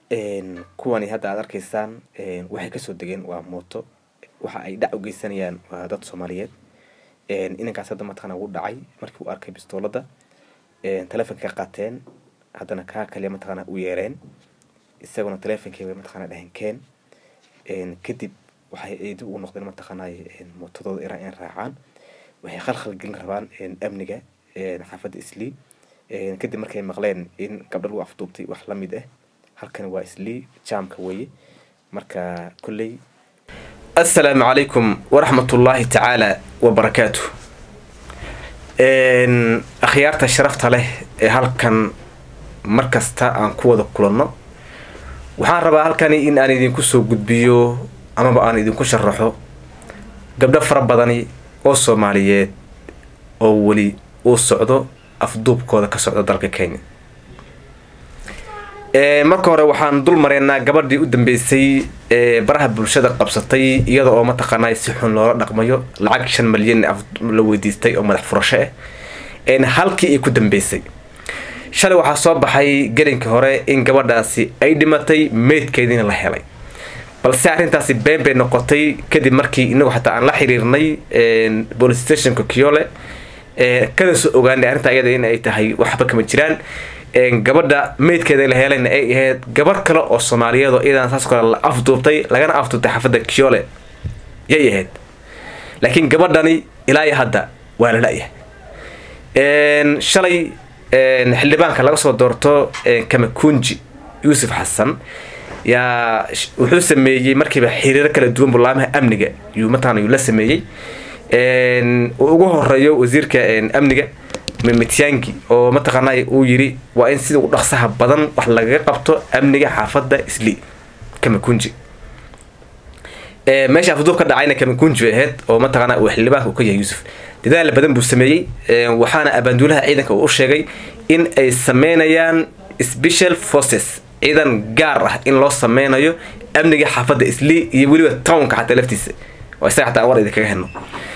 kuwani hadda aad arkaysaan waxay kasoo degeen waa mooto waxa ay dhac u geysanayaan waa dad soomaaliyeed inankaas hadda mataqana wuu dhacay markii uu arkay bistoolada telefonka ka qaateen haddana kaa kaliya mataqana u yeereen isaguna telefonkii bay mataqana dhaheen keen kadib waxay ay dib ugu noqdeen mataqaanay mootadooda iraan in raacaan waxay khalkhal gelin rabaan amniga xaafadda islii kadib markay maqleen in gabdho lagu afduubtay wax lamid ah halkani waa islii jaamka weeye marka kolley assalaamu calaykum waraxmatullaahi tacaala wabarakaatu akhyaarta sharafta leh ee halkan mar kasta aan ku wada kulanno waxaan rabaa halkani in aan idinku soo gudbiyo amaba aan idinku sharaxo gabdho fara badani oo soomaaliyeed oo weli uu socdo afduubkooda ka socda dalka kenya marka hore waxaan dul mareynaa gabadhii u dambeysay ee baraha bulshada qabsatay iyada oo mataqaanaa si xun loola dhaqmayo lacag shan malyan la weydiistay oo madax furasho ah halkii ay ku dambeysay shalay waxaa soo baxay gelinkii hore in gabadhaasi ay dhimatay meydkeediina la helay balse arrintaasi been bay noqotay kadib markii inagu xataa aan la xiriirnay police stationka kiole kana soo ogaanay arrinta iyada in ay tahay waxba kama jiraan gabadha meydkeeda la helayna ay ahayd gabar kale oo soomaaliyeed oo iyadan saas kale la afduubtay lagana afduubtay xaafadda kiole yay ahayd laakiin gabadhani ilaa iyo hadda waa la la-yahay shalay xildhibaanka laga soo doorto kamakunji yuusuf xasan yaa wuxuu sameeyey markiiba xiriiro kala duwan bulaamaha amniga yuu mataqana yuu la sameeyey uu ugu horeeyo wasiirka amniga mityangi oo mataqaanay uu yiri waa in sida u dhaqsaha badan wax lagaga qabto amniga xaafadda isli kamakunji meesha afduub ka dhacayna kamakunji ahayd oo mataqaana uu xildhibaanka uu ka yahay yuusuf dadaal badan buu sameeyey waxaana abaanduulaha ciidanka uu u sheegay in ay sameynayaan special forces ciidan gaar ah in loo sameynayo amniga xaafadda isli iyo weliba townka xataa laftiisa oo isaga xataa war idinkaga heno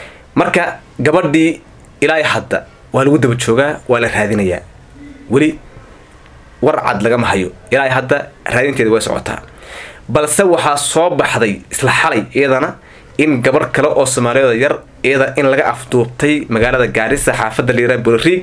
marka gabadhii ilaa hadda waa lagu daba joogaa waa la raadinayaa weli war cad lagama hayo ilaa hadda raadinteeda way socotaa balse waxaa soo baxday isla xalay iyadana in gabar kale oo soomaaliyeeda yar iyada in laga afduubtay magaalada gaarisa xaafadda liira bulariig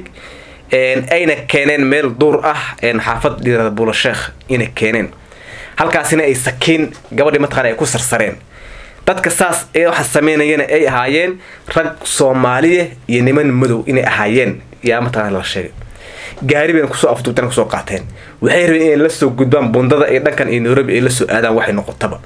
ayna keeneen meel duur ah xaafad liirada buulasheekh inay keeneen halkaasina ay sakiin gabadhii mataqana ay ku sarsareen dadka saas ee waxa sameynayana ay ahaayeen rag soomaaliya iyo niman madow inay ahaayeen yaa mataqana la sheegay gaari bayna kusoo afduubteen kusoo qaateen waxay rabeen inay la soo gudbaan bundada iyo dhankan iyo nairobi ay la soo aadaan waxay noqotaba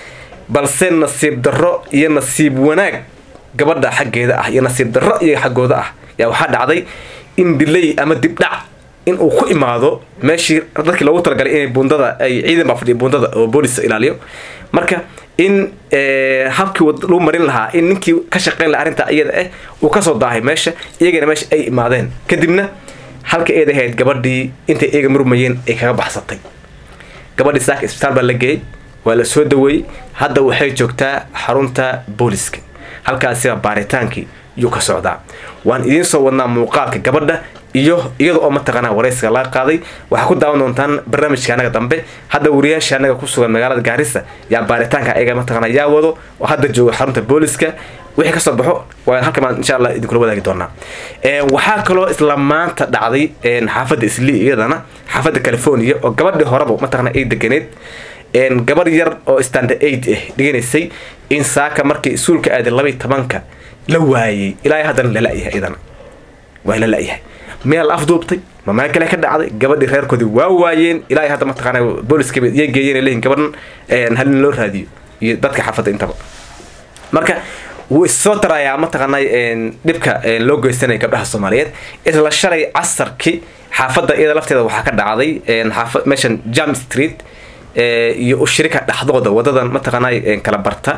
balse nasiib darro iyo nasiib wanaag gabadha xaggeeda ah iyo nasiib darro iyo xaggooda ah yaa waxaa dhacday in dilay ama dibdhac in uu ku imaado meeshii dadkii loogu talagalay inay bundada ay ciidan baa fadhiya bundada oo boolis ilaaliyo marka in habkii lagu marin lahaa in ninkii ka shaqeyn laha arrinta iyada ah uu kasoo daahay meesha iyagana meesha ay imaadeen kadibna halka eed ahayd gabadhii intay iyaga murmayeen ay kaga baxsatay gabadhii saaka isbitaal baa la geeyey waa la soo daweeyey hadda waxay joogtaa xarunta booliska halkaasiba baaritaankii yuu ka socdaa waan idiin soo wadnaa muuqaalka gabadha iyo iyada oo mataqaanaa waraysiga laga qaaday waxaa ku daawan doontaan barnaamijka anaga dambe hadda wariyaasha anaga ku sugan magaalada gaarisa yaa baaritaanka ayaga mataqaana yaa wado oo hadda jooga xarunta booliska wixii kasoo baxo waa halka maan insha allah idinkula wadaagi doonaa waxaa kaloo isla maanta dhacday xaafadda isli iyadana xaafadda california oo gabadhii horeba mataqaana ay deganeed gabar yar oo standard aid ah dhiganaysay in saaka markii isuulka aaday labaiy tobanka la waayey ilaa haddana lala-yahay iyadana waa la la-yahay meel la afduubtay ma meel kale ka dhacday gabadhii reerkoodii waa waayeen ilaa hadda mataqaana booliska iyo geeyeen leeyihin gabadhan halin loo raadiyo iyo dadka xaafadda intaba marka wuu issoo tarayaa mataqaanay dhibka loo geysanaya gabdhaha soomaaliyeed isla shalay casarkii xaafadda iyada lafteeda waxaa ka dhacday meeshan jam street iyo ushirika dhexdooda wadadan mataqaanay kala barta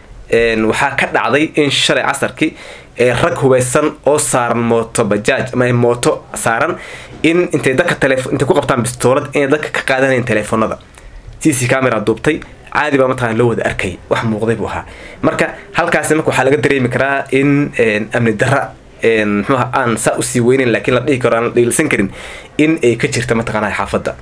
waxaa ka dhacday in shalay casarkii rag hubaysan oo saaran mooto bajaaj ama mooto saaran in intay dadka tele intay ku qabtaan bistoolad inay dadka ka qaadanayeen teleefonada c c camera duubtay caadi baa mataqana loo wada arkay wax muuqday buu ahaa marka halkaasi marka waxaa laga dareemi karaa in amni darra muxuuha aan saa usii weyneyn laakiin la dhihi karo aan la dhiilsan karin in ay ka jirta mataqaanaa xaafadda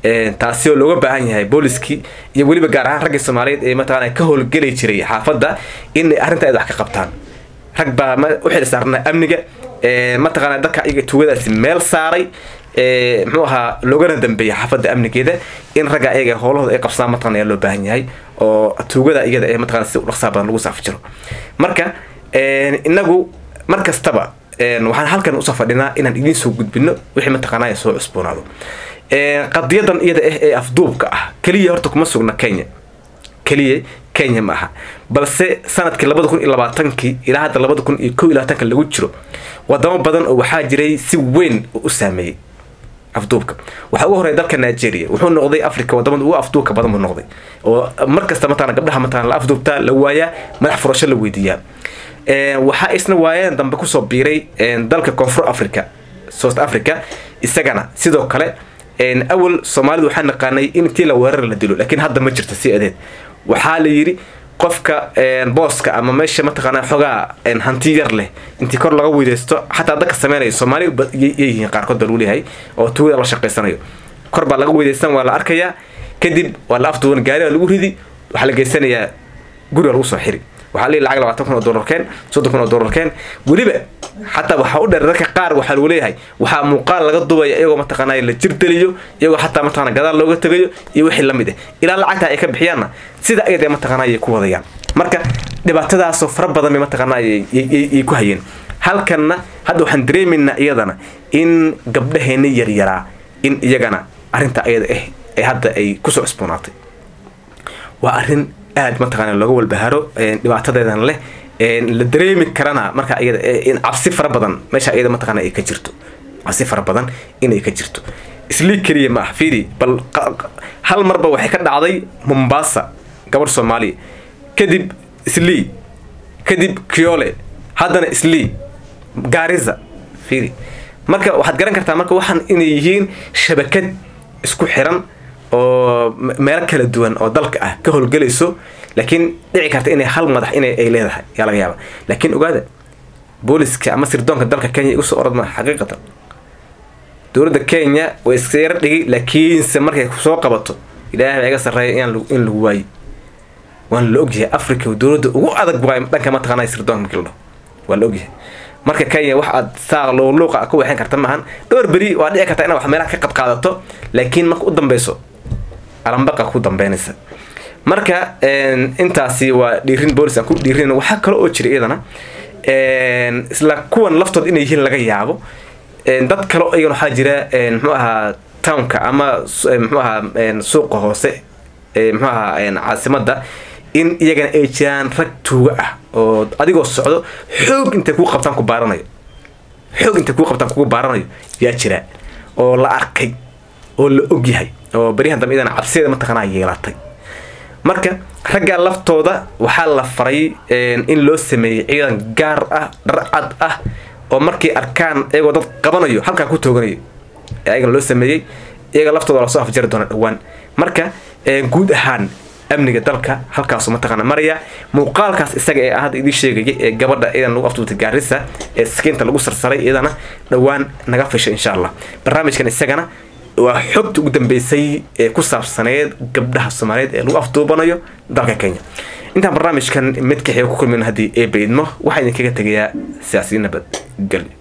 taasi oo looga baahan yahay booliskii iyo weliba gaar ahaan raggii soomaaliyeed ee mataqaana ka howlgeli jiray xaafadda inay arrinta ay wax ka qabtaan rag baa u xil saarnaa amniga mataqaana dadka iyaga tuugadaasi meel saaray muxuu ahaa loogana dambeeyay xaafadda amnigeeda in ragga ayaga howlahooda ay qabsadaan mataqana ayaa loo baahan yahay oo tuugada iyada ee mataqana si dhaqsaa badan lagu saafi jiro marka inagu mar kastaba waxaan halkan usoo fadhinaa inaan idiin soo gudbino wixii mataqaanaa soo cusboonaado qadiyadan iyada ah ee afduubka ah keliya horta kuma sugna kenya keliya kenya ma aha balse sanadkii labada kun iyo labaatankii ilaa hadda labada kun iyo kow iyo labaatanka lagu jiro wadamo badan oo waxaa jiray si weyn u saameeyey afduubka waxaa ugu horreya dalka nigeria wuxuu noqday africa wadamada ugu afduubka badan buu noqday oo mar kasta mataqana gabdhaha mataqana la afduubtaa la waayaa madax furasho la weydiiyaa waxaa isna waayeen dambe kusoo biiray dalka koonfur africa south africa isagana sidoo kale awal soomaalidu waxaa naqaanay in intii la weerar la dilo laakiin hadda ma jirto si adeed waxaa la yidhi qofka booska ama meesha mataqaana xogaa hanti yar leh intii kor laga weydeysto xataa dadka sameynaya soomaali yihiin qaarkood baa lagu leeyahay oo tuugada la shaqaysanayo kor baa laga weydeysan waa la arkayaa kadib waa la afduuban gaariga lagu ridi waxaa la geysanayaa guriga lagu soo xiri waxaa leeyahy lacag labaatan kun oo dollarkeen soddon kun oo dollarkeen weliba xataa waxaa u dheer dadka qaar waxaa lagu leeyahay waxaa muuqaal laga dubaya iyagoo mataqaanaa la jirdeliyo iyagoo xataa mataqana gadaal looga tegayo iyo wixii lamid ah ilaa lacagta ay ka bixiyaanna sida ayada mataqaanaa ay ku wadayaan marka dhibaatadaasoo fara badan bay mataqaanaa ay ku hayeen halkanna hadda waxaan dareemaynaa iyadana in gabdhaheena yaryaraa in iyagana arrinta ayada ah ee hadda ay kusoo cusboonaatay waa arrin aad mataqaana looga walbaharo dhibaatadeedan leh la dareemi karana marka iyada in cabsi fara badan meesha iyada mataqaana ay ka jirto cabsi fara badan inay ka jirto islii keliya ma ah fiidi bal hal marba waxay ka dhacday mombasa gabadh soomaaliya kadib islii kadib kiole haddana islii gaariza fiidi marka waxaad garan kartaa marka waxaan inay yihiin shabakad isku xiran oo meelo kala duwan oo dalka ah ka howlgelayso laakiin dhici karta inay hal madax in ay leedahay yaa laga yaaba laakiin ogaada booliska ama sirdoonka dalka kenya igu soo orad maa xaqiiqatan dowladda kenya way iska yaro dhigay laakiinse markay soo qabato ilaahay baa iga sarreeya in lagu waayi waana la ogyahay africa dowladda ugu adag waay dhanka mataqaanaa sirdoonka markii la dhaho waa la ogyahay marka kenya wax aad saa luuqa ku weexan karta maahan dhowr beri waa dhici karta inaad wax meelaha ka qab qaadato laakiin marka u dambeyso alambaqa ku dambeynaysa marka intaasi waa dhiirin boolis aan ku dhiirin waxaa kale oo jira iyadana isla kuwan laftood inay yihiin laga yaabo dad kale iyagana waxaa jira muxuu ahaa townka ama muxuu ahaa suuqa hoose muxuu ahaa caasimada in iyagana ay jiraan rag tuuga ah oo adigoo socdo xoog intay kuu qabtaan ku baaranayo xoog intay kuu qabtaan kugu baaranayo yaa jira oo la arkay oo la ogyahay oo beryahan dambe idana cabsideeda mataqaanaa yeelatay marka ragga laftooda waxaa la faray in loo sameeyey ciidan gaar ah dharcad ah oo markay arkaan iyagoo dad qabanayo halkaa ku tooganayo ayagana loo sameeyey iyaga laftooda lasoo afjari doona dhowaan marka guud ahaan amniga dalka halkaasu mataqaana maraya muuqaalkaas isaga ee hadda idii sheegaya ee gabadha iyadan lagu afduubtay gaarisa ee sakiinta lagu sarsaray iyadana dhowaan naga fisha insha allah barnaamijkan isagana waa xogta ugu dambeysay ee ku saabsaneed gabdhaha soomaaliyeed ee lagu afduubanayo dalka kenya intaan barnaamijkan mid kaxiga ku kulmin haddii ee baydmo waxaa idinkaga tegayaa siyaasiyiin nabadgelyo